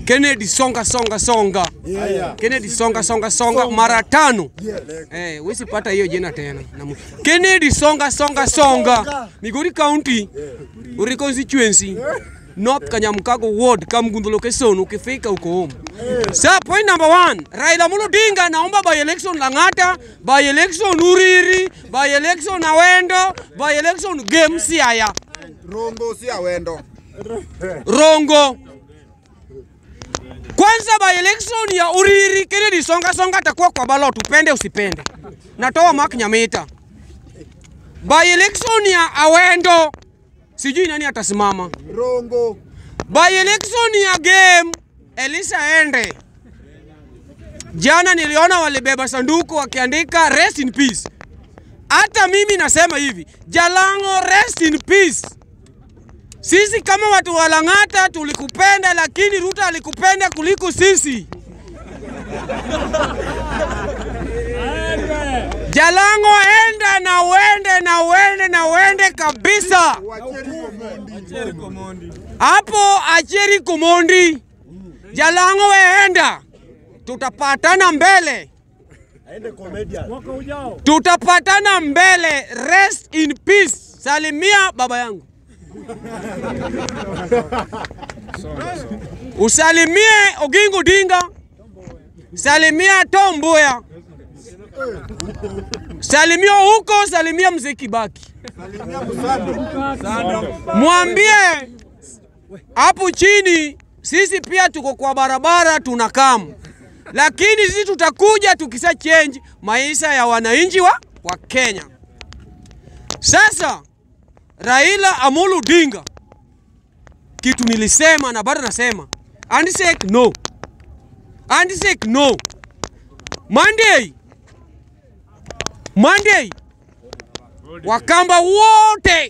Kennedy songa songa songa. Kennedy songa songa songa mara tano. Eh, wezi pata hiyo jina tena. Namu- Kennedy songa songa songa. Migori County. Uri constituency. North Kanyamkago Ward Kamgundu location ukifika uko home. Sa point number one, Raila Amolo Odinga naomba by election Lang'ata, by election Uriri, by election Awendo, by election Game Siaya. Rongo si awendo. Rongo. Kwanza by election ya Uriri Kennedy Songa Songa atakuwa kwa ballot, upende usipende. Natoa Mark Nyamita. By election ya Awendo sijui nani atasimama. Rongo. By election ya game Elisa Ende. Jana niliona walibeba sanduku wakiandika rest in peace. Hata mimi nasema hivi, Jalango rest in peace. Sisi kama watu wa Lang'ata tulikupenda, lakini Ruto alikupenda kuliko sisi. Jalango, enda na uende na uende na uende kabisa. Wacheri Komondi. Hapo Acheri Kumondi, Jalango weenda, tutapatana mbele, tutapatana mbele. Rest in peace. Salimia baba yangu, usalimie Oginga Odinga, salimia Tom Mboya, salimia huko, salimia mzee Kibaki, Salimia Musando. mwambie hapo chini sisi pia tuko kwa barabara tunakamu, lakini sisi tutakuja tukisa change maisha ya wananchi wa, wa Kenya. Sasa Raila Amolo Odinga, kitu nilisema na bado nasema, handshake no, handshake no. Monday, Monday Wakamba wote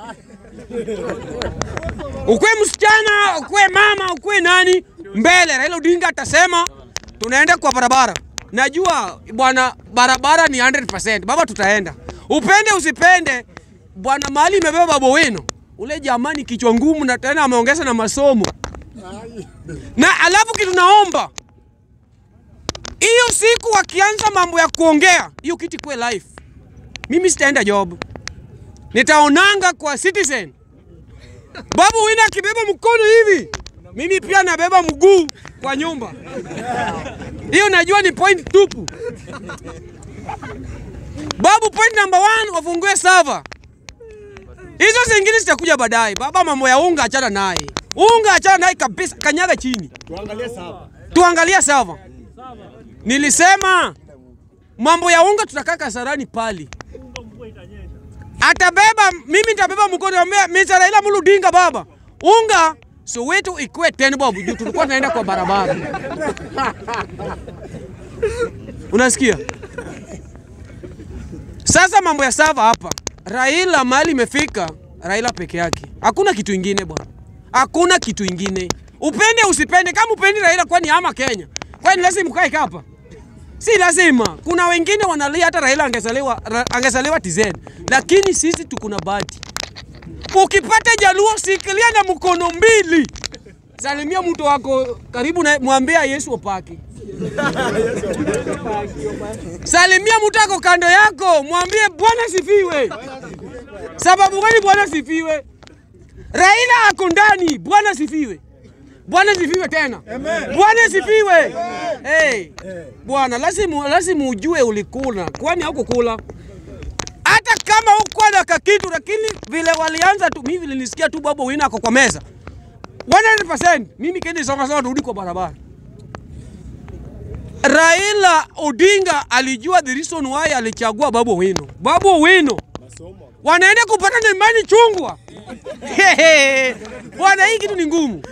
ukwe msichana ukwe mama ukwe nani mbele, Raila Odinga atasema tunaenda kwa barabara. Najua bwana, barabara ni 100%. Baba, tutaenda upende usipende bwana. Mahali imebeba Babu Owino ule jamani, kichwa ngumu na tena ameongeza na masomo na alafu kitu naomba hiyo siku wakianza mambo ya kuongea hiyo kiti kwe live, mimi sitaenda job, nitaonanga kwa Citizen. Babu Owino akibeba mkono hivi, mimi pia nabeba mguu kwa nyumba. Hiyo najua ni point tupu. Babu, point number one, wafungue server. Hizo zingine zitakuja baadaye. Baba, mambo ya unga achana naye, unga achana naye kabisa, kanyaga chini, tuangalie server. Nilisema mambo ya unga tutakaa Kasarani pali atabeba mimi nitabeba mkono ambia Mr. Raila Amolo Odinga baba unga Soweto ikuwe 10 bob juu tulikuwa tunaenda kwa barabara unasikia sasa mambo ya sava hapa Raila mahali imefika Raila peke yake hakuna kitu ingine bwana hakuna kitu ingine upende usipende kama upendi Raila kwani ama Kenya kwani lazima mkae hapa si lazima. Kuna wengine wanalia hata Raila angezaliwa ra- angezaliwa TZ, lakini sisi tuko na bahati. Ukipata Jaluo sikilia na mkono mbili, salimia mtu wako karibu na mwambia Yesu opake. Salimia mtu wako kando yako, mwambie Bwana sifiwe. Sababu gani Bwana sifiwe? Raila ako ndani, Bwana sifiwe. Bwana sifiwe tena. Bwana sifiwe. Hey. Bwana lazima lazima ujue ulikula, kwani haukukula. Hata kama hukuwa na kakitu, lakini vile walianza tu, mimi vile nisikia tu Babu Owino ako kwa meza 100%, mimi kendi songa songa turudi kwa barabara. Raila Odinga alijua the reason why alichagua Babu Owino. Babu Owino wanaenda kupata na imani chungwa. Bwana, hii kitu ni ngumu.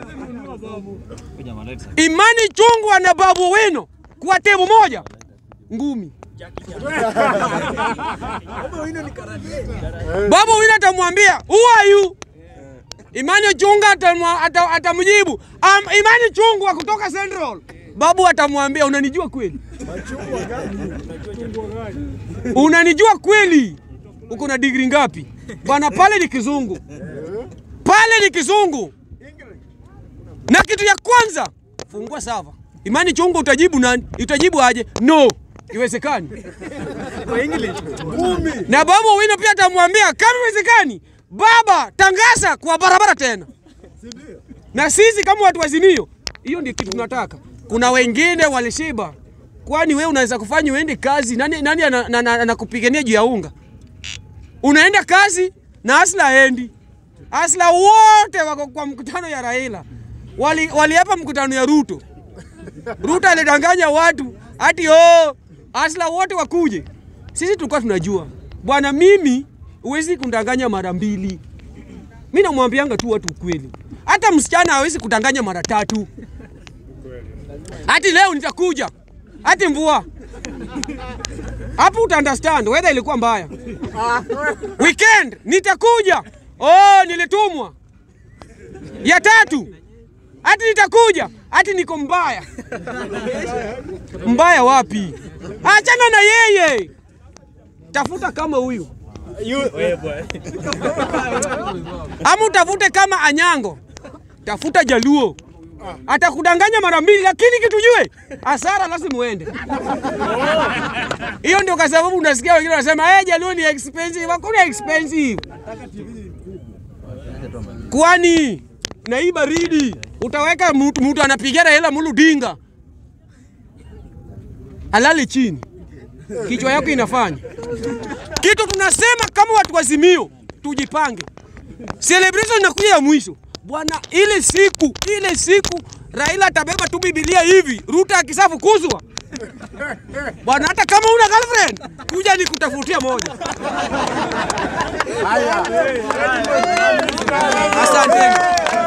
Imani chungwa na Babu Owino kwa tebo moja ngumi. Babu Owino atamwambia who are you? Imani Chungwa atamwa- ata- atamjibu um, Imani Chungwa kutoka Central. Babu atamwambia unanijua kweli? Unanijua kweli? Uko na digri ngapi? Bwana, pale ni kizungu, pale ni kizungu. Na kitu ya kwanza, fungua sava. Imani chungu utajibu nani? Utajibu aje? No. Iwezekani. Na baba Owino pia atamwambia kama iwezekani, baba tangaza kwa barabara tena. Na sisi kama watu wa Azimio, hiyo ndio kitu tunataka. Kuna wengine walishiba. Kwani wewe unaweza kufanya uende kazi, nani nani anakupigania ana, ana, anakupigania juu ya unga? Unaenda kazi na Asla haendi. Asla wote wako kwa mkutano ya Raila. Wali waliapa mkutano ya Ruto. Ruto alidanganya watu ati oh, Asla wote wakuje. Sisi tulikuwa tunajua. Bwana mimi huwezi kundanganya mara mbili. Mimi namwambianga tu watu ukweli. Hata msichana hawezi kudanganya mara tatu. Hati leo nitakuja. Hati mvua. Hapo uta understand weather ilikuwa mbaya. Weekend nitakuja. Oh, nilitumwa. Ya tatu. Hati nitakuja. Hati niko mbaya. Mbaya wapi? Achana na yeye. Tafuta kama huyu. Ama utafute kama Anyango. Tafuta Jaluo. Atakudanganya mara mbili, lakini kitujue hasara lazima uende. Hiyo ndio kwa sababu unasikia wengine wanasema eh, Jaluo ni expensive. Hakuna expensive. Kwani na hii baridi utaweka mtu mtu anapigana hela mulu dinga alale chini, kichwa yako inafanya kitu. Tunasema kama watu wa Azimio tujipange, celebration inakuja ya mwisho bwana. Ile siku ile siku Raila atabeba tu Biblia hivi, Ruto akisafukuzwa bwana, hata kama una girlfriend kuja nikutafutia moja. Asante.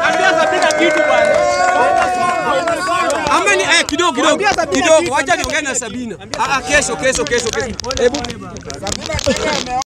Ama ni eh, kidogo kidogo kidogo, wacha niongee na Sabina. Ah, ah, kesho kesho kesho kesho. Hebu Sabina Kenya ame-